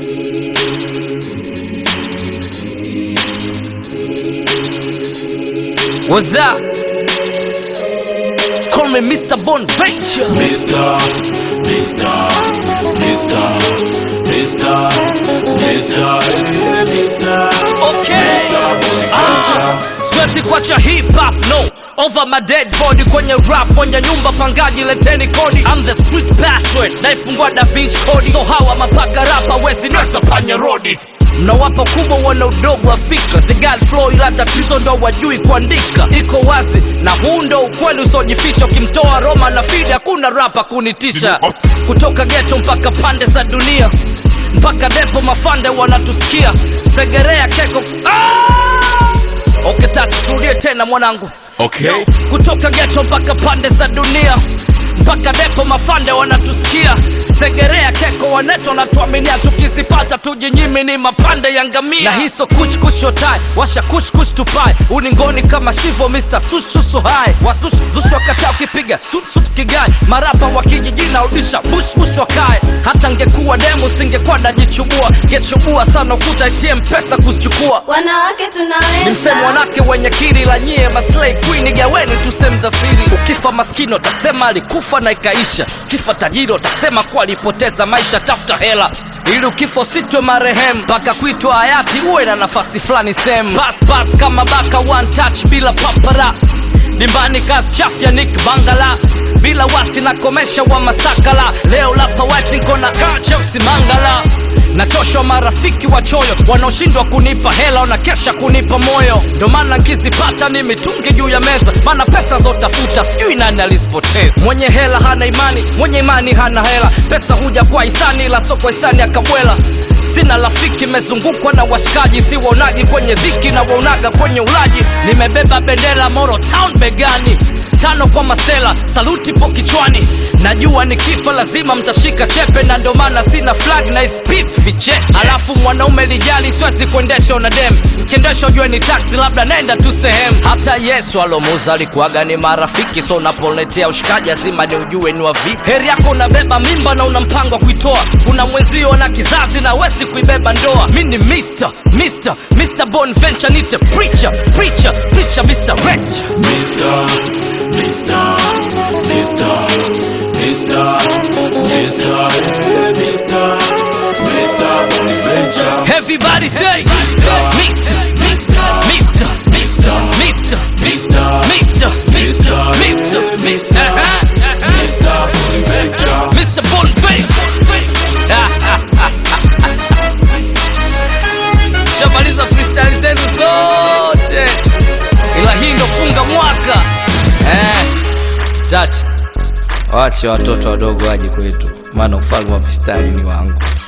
What's up? Call me Mr. Bonventure. Mr. Mr. Mr. Mr. Mr. eh, Mr. Okay. Mr. Ah, siwezi kuacha hip hop no over my dead body kwenye rap kwenye nyumba pangaji leteni kodi I'm the street password naifungua da Vinci kodi so hawa mapaka rapa wezi nasa panya rodi mnawapa kubwa wana udogo wa fikra the god flow ila tatizo ndo wajui kuandika iko wazi na huu ndo ukweli usiojificha ukimtoa roma na fidi hakuna rapa kunitisha kutoka geto mpaka pande za dunia mpaka depo mafande wanatusikia segerea keko ah! okay, tatu turudie tena mwanangu Okay. kutoka geto mpaka pande za dunia mpaka depo mafande wanatusikia segerea keko waneto wanatuaminia tukizipata tujinyimi ni mapande ya ngamia na hiso kuchkushotai washa kushkush tupai uningoni kama shivo mr sushushu hai wasushuzushwa kata ukipiga sutsut kigai marapa wa kijijina udisha bushbush wakae hata ngekuwa demu singekuwa najichubua ngechubua sana ukuta itie mpesa kuzichukua wanawake ni msemo tunaweza wanake wenye kiri la nyie maslay queen gaweni tu sehemu za siri ukifa maskini utasema alikufa na ikaisha kifa tajiri utasema kuwa alipoteza maisha tafuta hela ili ukifa usitwe marehemu mpaka kuitwa hayati uwe na nafasi fulani sehemu bas bas kama baka one touch bila papara dimbani kazi chafya nik bangala bila wasi na komesha wa masakala leo lapa wetinkona cheusi mangala nachoshwa marafiki wachoyo wanaoshindwa kunipa hela wanakesha kunipa moyo ndo maana nkizipata ni mitungi juu ya meza maana pesa zotafuta sijui nani alizipoteza mwenye hela hana imani mwenye imani hana hela pesa huja kwa hisani ila soko hisani akabwela sina rafiki mezungukwa na washikaji si waonaji kwenye dhiki na waonaga kwenye ulaji nimebeba bendera moro town begani tano kwa masela saluti po kichwani najua nikifa lazima mtashika chepe na ndo maana sina flag na is peace viche alafu mwanaume lijali siwezi kuendesha una dem kiendesha ujue ni taxi labda naenda tu sehemu hata yesu alomuza alikuwaga ni marafiki so unapoletea ushikaji lazima ni ujue ni wa vipi heri yako unabeba mimba na una mpango wa kuitoa kuna mwenzio na kizazi na wezi kuibeba ndoa mi ni mr mr mr bonventure nite preacher preacher preacher mr rich Mr. Mr. Mr. Mr. Mr. eh, Mr. Mr. Bonaventure. Everybody say Mr. Mr. Mr. Mr. Mr. Mr. Mr. Mr. Mr. Mr. eh, Mr. Uh-huh, uh-huh. Mr. Bonaventure. Mr. Bonface. Shamaliza freestyle zenu zote, ila hii ndo funga mwaka eh. Dach, wache watoto wadogo waje kwetu, maana ufalme wa mistari ni wangu.